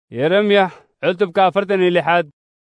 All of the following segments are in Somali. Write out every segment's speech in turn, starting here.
yeremyax cutubka afartan iyo lixaad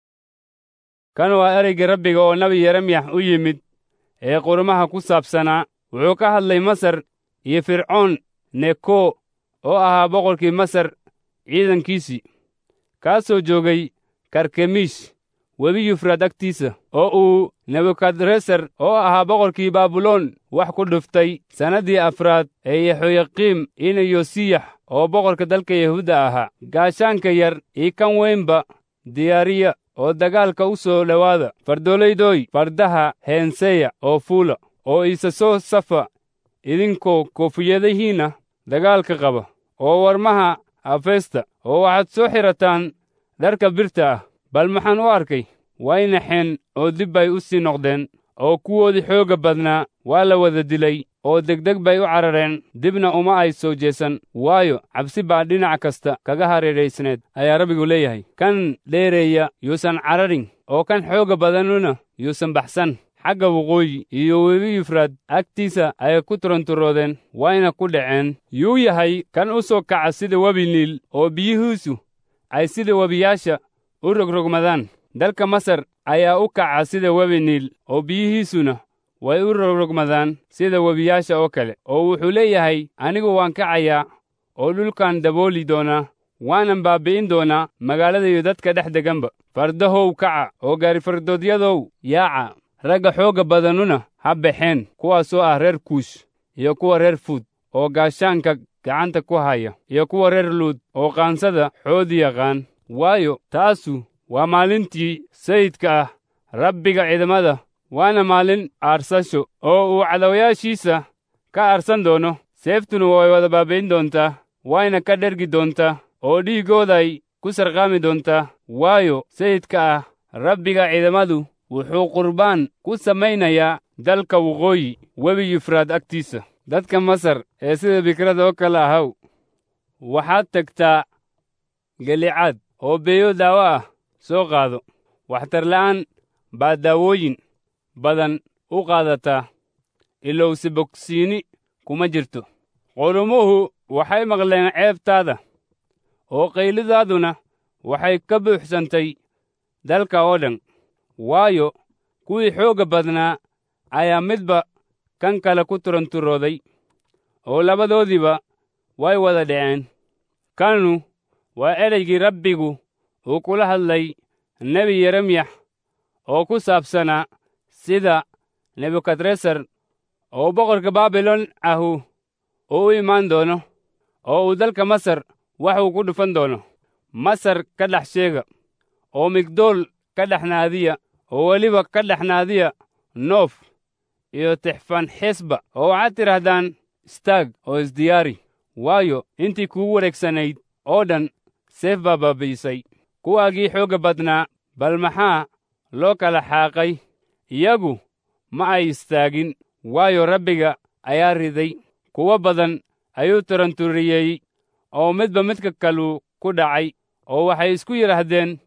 kan waa ereyga rabbiga oo nebi yeremyax u yimid ee qurumaha ku saabsanaa wuxuu ka hadlay masar iyo fircoon neko oo ahaa boqorkii masar ciidankiisii kaasoo joogay karkemiish webi yufraad agtiisa oo uu nebukadresar oo ahaa boqorkii baabuloon wax ku dhuftay sannaddii afraad ee yexoyaqiim ina yosiyax oo boqorka dalka yahuudda ahaa gaashaanka yar io kan weynba diyaariya oo dagaalka u soo dhowaada fardoolaydooy fardaha heenseya oo fuula oo isa soo safa idinkoo koofiyadihiinna dagaalka qaba oo warmaha afeesta oo waxaad soo xidhataan dharka birta ah bal maxaan u arkay way naxeen oo dib bay u sii noqdeen oo kuwoodii xoogga badnaa waa la wada dilay oo degdeg bay u carareen dibna uma ay soo jeesan waayo cabsi baa dhinac kasta kaga hareeraysneed ayaa rabbigu leeyahay kan dheereeya yuusan cararin oo kan xoogga badanuna yuusan baxsan xagga waqooyi iyo webi yufraad agtiisa ayay ku turanturoodeen wayna ku dhaceen yuu yahay kan u soo kaca sida webi niil oo biyihiisu ay sida webiyaasha u rogrogmadaan dalka masar ayaa u kaca sida webi niil oo biyihiisuna way u rogrogmadaan sida webiyaasha oo kale oo wuxuu leeyahay anigu waan kacayaa oo dhulkan dabooli doonaa waanan baabbi'in doonaa magaalada iyo dadka dhex deganba fardahow kaca oo gaarifardoodyadoow yaaca ragga xoogga badanuna ha baxeen kuwaasoo ah reer kuush iyo kuwa reer fuud oo gaashaanka gacanta ku haya iyo kuwa reer luud oo qaansada xoodi yaqaan waayo taasu waa maalintii sayidka ah rabbiga ciidamada waana maalin aarsasho oo uu cadawayaashiisa ka aarsan doono seeftuna way wada baabayn doontaa wayna ka dhergi doontaa oo dhiiggooday ku sarqaami doontaa waayo sayidka ah rabbiga ciidamadu wuxuu qurbaan ku samaynayaa dalka waqooyi webi yufraad agtiisa dadka masar ee sida bikrada oo kale ahaw waxaad tagtaa gelicaad oo beeyo daawo ah soo qaado waxtarla'aan baad daawooyin badan u qaadataa ilowse bogsiini kuma jirto qulumuhu waxay maqleen ceebtaada oo qaylidaaduna waxay ka buuxsantay dalka oo dhan waayo kuwii xoogga badnaa ayaa midba kan kale ku turanturooday oo labadoodiiba way wada dhaceen kanu waa ereygii rabbigu uu kula hadlay nebi yeremyax oo ku saabsanaa sida nebukadresar oo boqorka baabilon ahu uu u imaan doono oo uu dalka masar wax uu ku dhufan doono masar ka dhex sheega oo migdool ka dhex naadiya oo weliba ka dhex naadiya noof iyo tixfanxesba oo waxaad tidhaahdaan istaag oo isdiyaari waayo intii kugu wareegsanayd oo dhan seef baa baabi'isay kuwaagii xoogga badnaa bal maxaa loo kala xaaqay iyagu ma ay istaagin waayo rabbiga ayaa riday kuwo badan ayuu taranturiyey oo midba midka kaluu ku dhacay oo waxay isku yidhaahdeen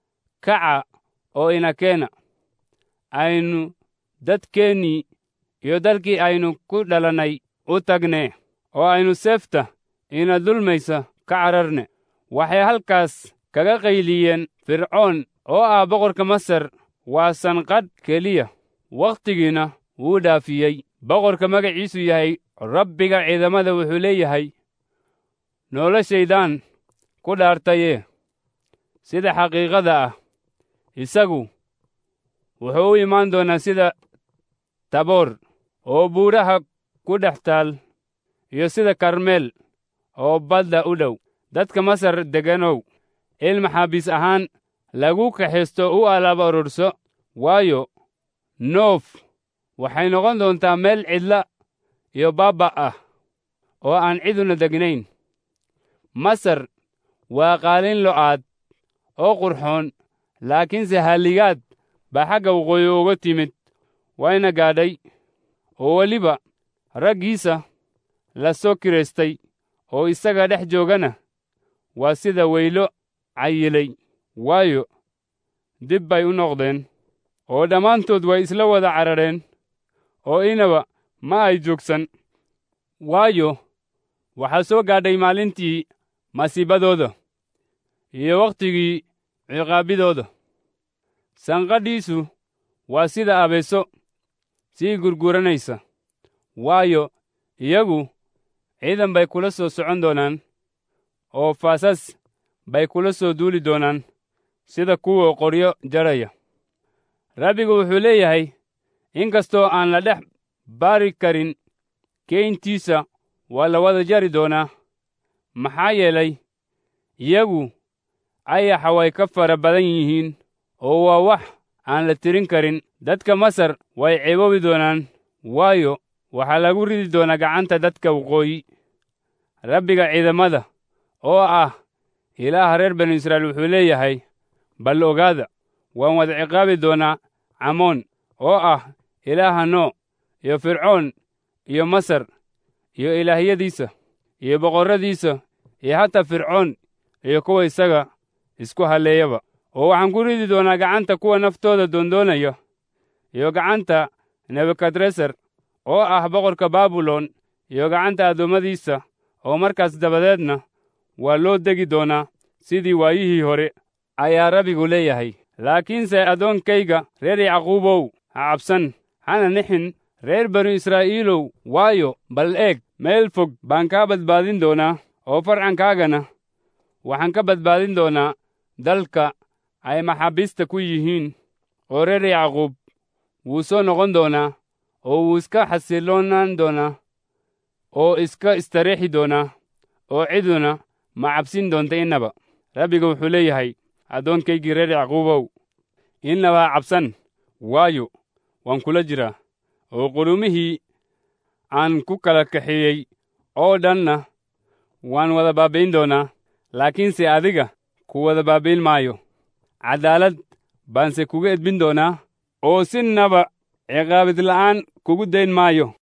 kaca oo inakeena aynu dadkeennii iyo dalkii aynu ku dhalannay u tagne oo aynu seefta ina dulmaysa ka cararne waxay halkaas kaga qayliyeen fircoon oo ah boqorka masar waa sanqadh keliya wakhtigiina wuu dhaafiyey boqorka magaciisu yahay rabbiga ciidamada wuxuu leeyahay noloshaydaan ku dhaartaye sida xaqiiqada ah isagu wuxuu u imaan doonaa sida taboor oo buuraha ku dhex taal iyo sida karmeel oo badda u dhow dadka masar degganow il maxaabiis ahaan lagu kaxaysto u alaaba ururso waayo noof waxay noqon doontaa meel cidla iyo baabba ah oo aan ciduna degnayn masar waa qaalin lo'aad oo qurxoon laakiinse halligaad baa xagga waqooyi uga timid wayna gaadhay oo weliba raggiisa la soo kiraystay oo isaga dhex joogana waa sida weylo cayilay waayo dib bay u noqdeen oo dhammaantood way isla wada carareen oo inaba ma ay joogsan waayo waxaa soo gaadhay maalintii masiibadooda iyo wakhtigii ciqaabidooda sanqadhiisu waa sida abeeso sii gurguranaysa waayo iyagu ciidan bay kula soo socon doonaan oo faasas bay kula soo duuli doonaan sida kuwa qoryo jaraya rabbigu wuxuu leeyahay in kastoo aan la dhex baari karin keyntiisa waa la wada jari doonaa maxaa yeelay iyagu ayaxa way ka fara badan yihiin oo waa wax aan la tirin karin dadka masar way ceeboobi doonaan waayo waxaa lagu ridi doonaa gacanta dadka waqooyi rabbiga ciidamada oo ah ilaaha reer banu israa'iil wuxuu leeyahay bal ogaada waan wada ciqaabi doonaa camoon oo ah ilaaha noo iyo fircoon iyo masar iyo ilaahyadiisa iyo boqorradiisa iyo hataa fircoon iyo kuwa isaga isku halleeyaba oo waxaan ku ridi doonaa gacanta kuwa naftooda doondoonaya iyo gacanta nebukadresar oo ah boqorka baabilon iyo gacanta addoommadiisa oo markaas dabadeedna waa loo degi doonaa sidii waayihii hore ayaa rabbigu leeyahay laakiinse addoonkayga reer yacquubow ha cabsan hana nixin reer banu israa'iilow waayo bal eeg meel fog baan kaa badbaadin doonaa oo farcankaagana waxaan ka badbaadin doonaa dalka ay maxaabiista ku yihiin oo reer yacquub wuu soo noqon doonaa oo wuu iska xasiloonaan doonaa oo iska istariixi doonaa oo ciduna ma cabsin doonta innaba rabbiga wuxuu leeyahay addoonkaygii reer yacquubow innaba ha cabsan waayo waan kula jiraa oo qulumihii aan ku kala kaxeeyey oo dhanna waan wada baabbayn doonaa laakiinse adiga ku wada baabbayn maayo caddaalad baanse kuga edbin doonaa oo sinnaba ciqaabid la'aan kugu dayn maayo